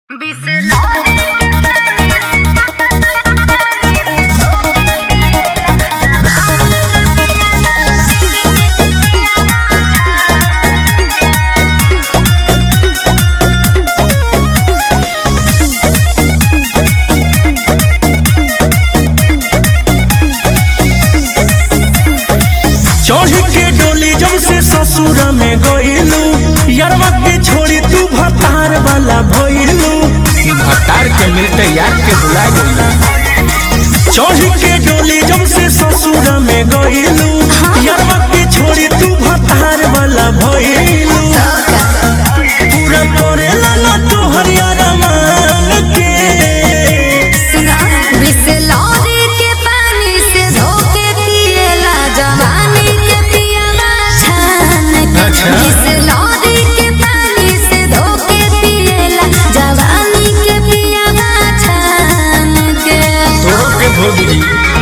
चढ़ के डोली जब से ससुर में गइलू यारवा के छोड़ी तू भतार वाला भइलू भतार के मिलते यार के बुला गइला चढ़ के डोली जब से ससुर में गइलू यारवा के छोड़ी तू भतार वाला भइलू पूरा करेला ना तू हरियारा मान के बिसलौरी के पानी से धो के पिएला जवानी के पियला छान के अच्छा। बिसलौरी के पानी से धो के पिएला जवानी के पियला छान के तोरो के भोगी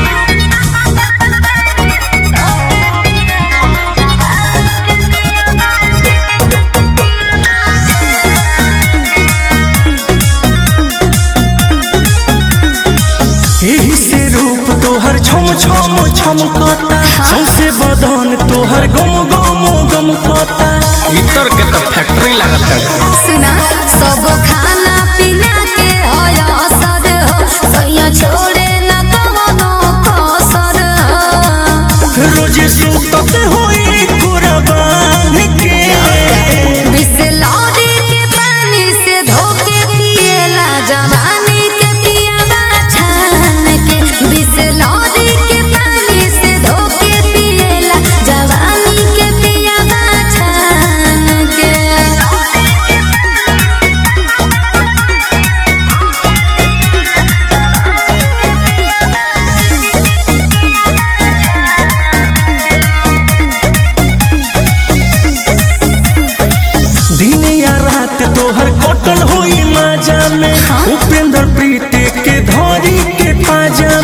एही से रूप तोहर छम छम छमकता सौसे बदन तोहर गम गम गमकता इतर के तो फैक्ट्री लागत है सुना सब खाना पीना के होय असर हो सैया छोड़े न कवनो कसर हो रोजे सुतते होई कुर्बान के बिसलौरी के पानी से धो के पिएला जवानी के पियला छान के बिसलौरी के पानी से धो के पिएला जवानी के पियला छान के दिन या रात तोहर कटल होई माजा में उपेंद्र प्रीति के धरी के पाजा